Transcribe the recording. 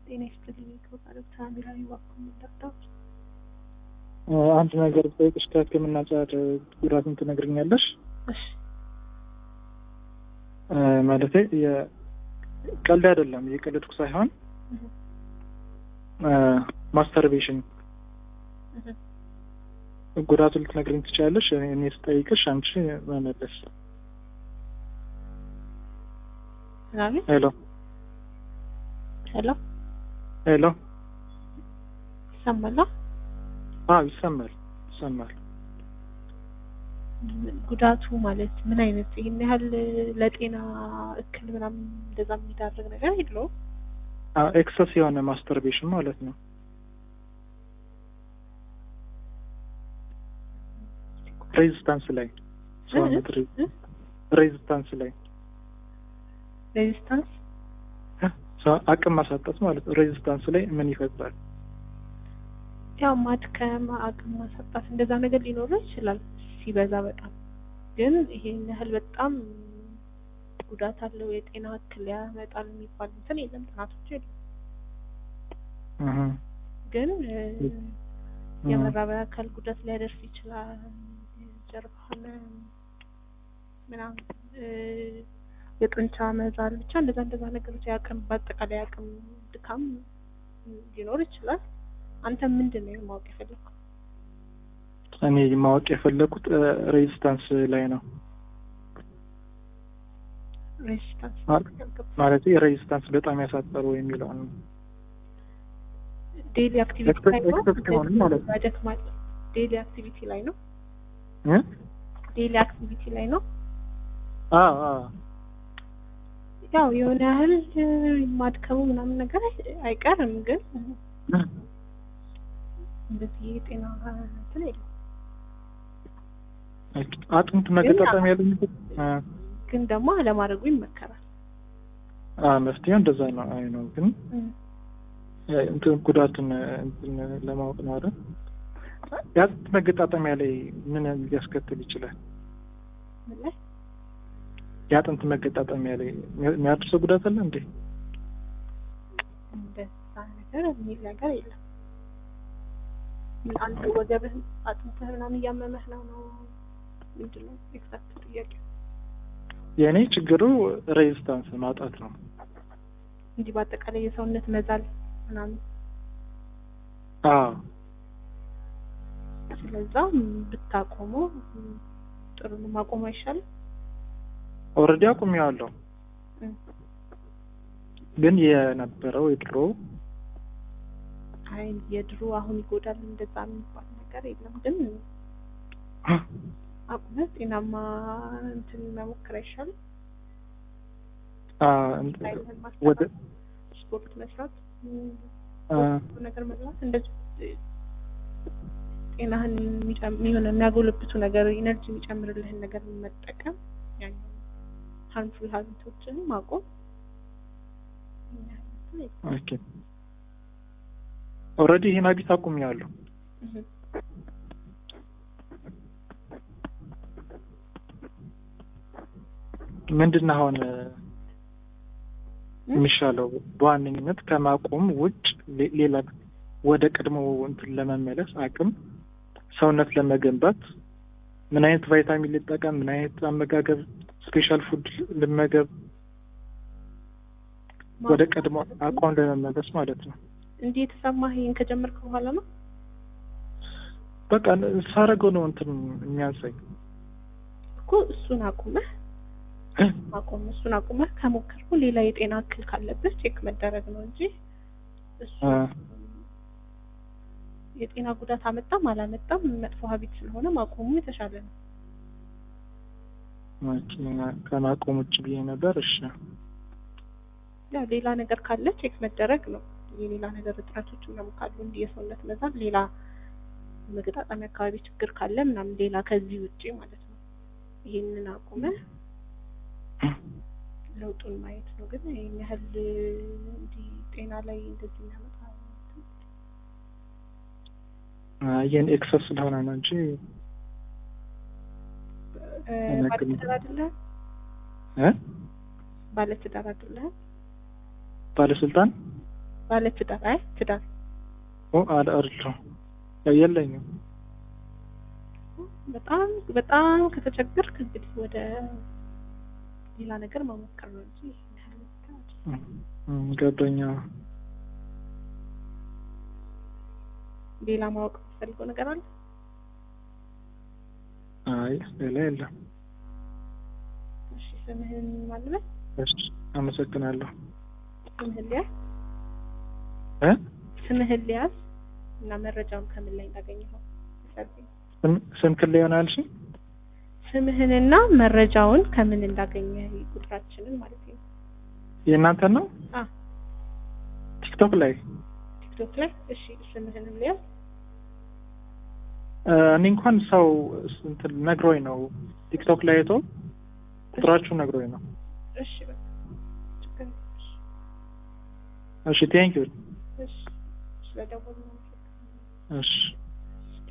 ጤና ይስጥልኝ ከባለብ ታሚራዊ ዋኩም እንዳታውስ አንድ ነገር ብጠይቅሽ ከህክምና አንጻር ጉዳቱን ትነግርኛለሽ? እሺ ማለቴ ቀልድ አይደለም፣ የቀለድኩ ሳይሆን ማስተርቤሽን ጉዳቱን ልትነግርኝ ትችላለሽ? እኔ ስጠይቅሽ አንቺ መመለስ። ምናምን ሄሎ ሄሎ ሄሎ። ይሰማላ? አዎ ይሰማል፣ ይሰማል። ጉዳቱ ማለት ምን አይነት ይህን ያህል ለጤና እክል ምናምን እንደዛ የሚዳርግ ነገር የለውም። ኤክሰስ የሆነ ማስተርቤሽን ማለት ነው። ሬዚስታንስ ላይ ሰውነት ሬዚስታንስ ላይ ሬዚስታንስ አቅም ማሳጣት ማለት ነው። ሬዚስታንስ ላይ ምን ይፈጥራል? ያው ማድከም፣ አቅም ማሳጣት እንደዛ ነገር ሊኖረው ይችላል ሲበዛ በጣም ግን ይሄን ያህል በጣም ጉዳት አለው የጤና እክል ያመጣል የሚባል እንትን የለም፣ ጥናቶች የለም። ግን የመራቢያ አካል ጉዳት ሊያደርስ ይችላል። ጀርባ ህመም ምናምን፣ የጡንቻ መዛል፣ ብቻ እንደዛ እንደዛ ነገሮች የአቅም በአጠቃላይ አቅም ድካም ሊኖር ይችላል። አንተ ምንድን ነው ማወቅ የፈለግከው? እኔ ማወቅ የፈለኩት ሬዚስታንስ ላይ ነው። ሬዚስታንስ ማለት ሬዚስታንስ በጣም ያሳጠሩ የሚለውን ነው። ዴይሊ አክቲቪቲ ላይ ነው ኤክሰስ ከሆነ ማለት ነው። ያደክማል። ዴይሊ አክቲቪቲ ላይ ነው። እ? ዴይሊ አክቲቪቲ ላይ ነው። አዎ አዎ ያው የሆነ ያህል ማድከሙ ምናምን ነገር አይቀርም፣ ግን እንደዚህ የጤና እንትን የለም። አጥንት መገጣጠም ያለኝ ግን ደግሞ አለማድረጉ ይመከራል። መፍትሄው እንደዛ ነው። አይ ነው ግን እንትን ጉዳቱን እንትን ለማወቅ ነው አይደል? የአጥንት መገጣጠሚያ ላይ ምን ሊያስከትል ይችላል? ምን ላይ የአጥንት መገጣጠሚያ ላይ የሚያደርሰው ጉዳት አለ እንዴ? እንደዛ ነገር የሚል ነገር የለም። ምን አንተ ወገብህ አጥንትህ ምናምን እያመመህ ነው ነው ምንድን ነው ኤግዛክት ጥያቄ? የእኔ ችግሩ ሬዚስታንስ ማጣት ነው። እንዲህ በአጠቃላይ የሰውነት መዛል ምናምን አዎ ስለዛ ብታቆመው ጥሩ ነው። ማቆም አይሻልም? ኦልሬዲ አቁሜዋለሁ። ግን የነበረው የድሮ አይ የድሮ አሁን ይጎዳል እንደዛ የሚባል ነገር የለም። ግን አቁመህ ጤናማ እንትን መሞከር አይሻልም? ኃይልህን ወደ ማስተካከል፣ ስፖርት መስራት፣ አ፣ ነገር መብላት እንደዚህ ጤናህን የሚጨም- የሆነ የሚያጎለብቱ ነገር ኢነርጂ የሚጨምርልህን ነገር መጠቀም ያኛው ሃርምፉል ሀቢቶችን ማቆም ያን ያህል እንትን የለም። ኦኬ ኦልሬዲ ይሄን ሀቢት አቁሜዋለሁ። እህ። ምንድን ነው አሁን የሚሻለው? በዋነኝነት ከማቆም ውጭ ሌ- ሌላ ወደ ቀድሞ እንትን ለመመለስ አቅም ሰውነት ለመገንባት ምን አይነት ቫይታሚን ልጠቀም? ምን አይነት አመጋገብ ስፔሻል ፉድ ልመገብ? ወደ ቀድሞ አቋም ለመመለስ ማለት ነው። እንዲህ የተሰማህ ይሄን ከጀመርክ በኋላ ነው? በቃ ሳረገው ነው እንትን የሚያንሰኝ። እኮ እሱን አቁመህ አቁም እሱን አቁመህ ከሞከርኩ ሌላ የጤና እክል ካለብህ ቼክ መደረግ ነው እንጂ እሱ አ፣ የጤና ጉዳት አመጣም አላመጣም መጥፎ ሀቢት ስለሆነ ማቆሙ የተሻለ ነው። ኦኬ፣ ከማቆም ውጭ ብዬ ነበር። እሺ ያው ሌላ ነገር ካለ ቼክ መደረግ ነው። የሌላ ነገር እጥረቶች ምናምን ካሉ እንዲህ የሰውነት መዛል፣ ሌላ መገጣጠሚያ አካባቢ ችግር ካለ ምናምን ሌላ ከዚህ ውጪ ማለት ነው። ይሄንን አቁመህ ለውጡን ማየት ነው። ግን ይሄን ያህል እንዲህ ጤና ላይ እንደዚህ የሚያመጣ ይህን ኤክሰስ ስለሆነ ነው እንጂ እ፣ ባለትዳር አይደለህ? እ ባለትዳር አይደለህ? ባለስልጣን ባለ ትዳር አይ ትዳር ኦ አለ አይደለሁም የለኝም በጣም በጣም ከተቸገርክ እንግዲህ ወደ ሌላ ነገር መሞከር ነው እንጂ ይሄን ያህል እንትን አይደለም። እም፣ ገባኝ አዎ። ሌላ ማወቅ የምትፈልገው ነገር አለ? አይ ሌላ የለም እሺ ስምህን ማልበል እሺ አመሰግናለሁ ስምህን ሊያዝ እ ስምህን ሊያዝ እና መረጃውን ከምን ላይ እንዳገኘኸው አስረዳኝ። ስም ስምክን ላይ ይሆናል እሺ ስምህንና መረጃውን ከምን እንዳገኘ ቁጥራችንን ማለት ነው። የእናንተን ነው አ ቲክቶክ ላይ ቲክቶክ ላይ እሺ ስምህንም ሊያዝ እ፣ እኔ እንኳን ሰው እንትን ነግሮኝ ነው ቲክቶክ ላይ አይቶ ቁጥራችሁ ነግሮኝ ነው እሺ በቃ ችግር የለም። እሺ ቴንክ ዩ እሺ ስለደወሉ ነው። እሺ